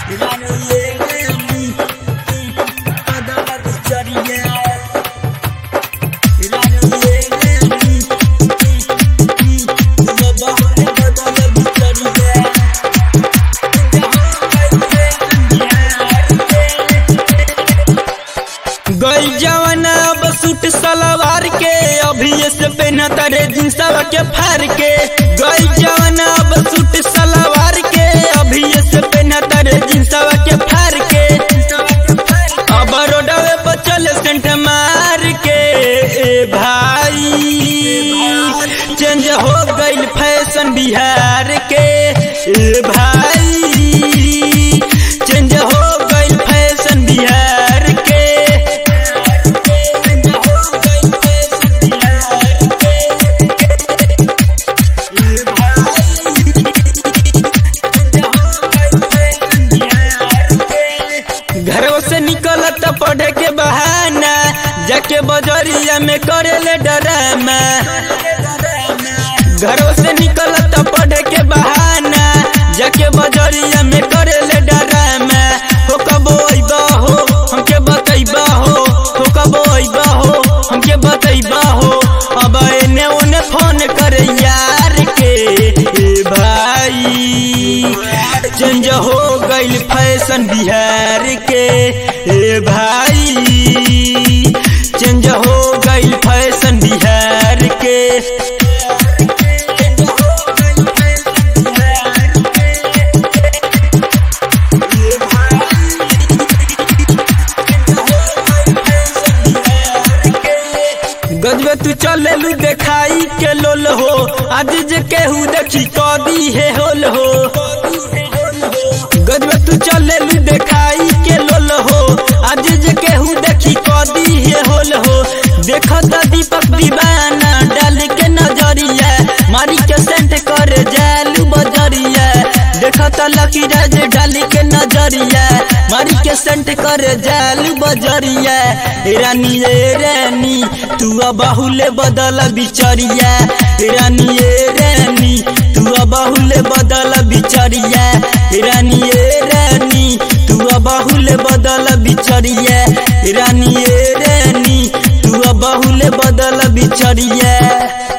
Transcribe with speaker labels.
Speaker 1: गई जवाना अब सूट सलवार के अभी से पहना तारे जींसवा के फार के गई जवाना अब सूट सलवार के अभी से पहना तारे जींसवा के फार के अब रोडवे पर चले सेंट मार के ए भाई चेंज हो गई फैशन बिहार के ए भाई चेंज हो गई फैशन बिहार के घरों से निकलत पढ़े के बहाना जाके बजरिया में करे ले डरामा घरों से निकलत पढ़े के बहाना जाके बजरिया में करे ले डरामा हो कबो अइबा हो हमके बतैबा हो हो कबो अइबा हो हमके बतैबा हो अब एने ओने फोन करे यार के ए भाई चेंज हो गइल फैशन बिहार के ए भाई चेंज हो गइल फैशन बिहार के गजबे तू चलेलू देखाई के लोल हो आज जे केहू देखी कदी है होल हो गजबे तू चलेलू देखाई के लोल हो आज जे केहू देखी कदी है होल हो देखो तो दीपक दीवाना डाल के नजरिया मारी के सेंट कर जालू बजरिया देखो तो लकी राज डाल के नजरिया मारी के सेंट कर जालू बजरिया रानी ए रानी तू बहुले बदल बिचरिया रानी ए रानी तू बहुले बदल बिचरिया रानी ए रानी तू बहुले बदल बिचरिया रानी ए रानी तू बहुले बदल बिचरिया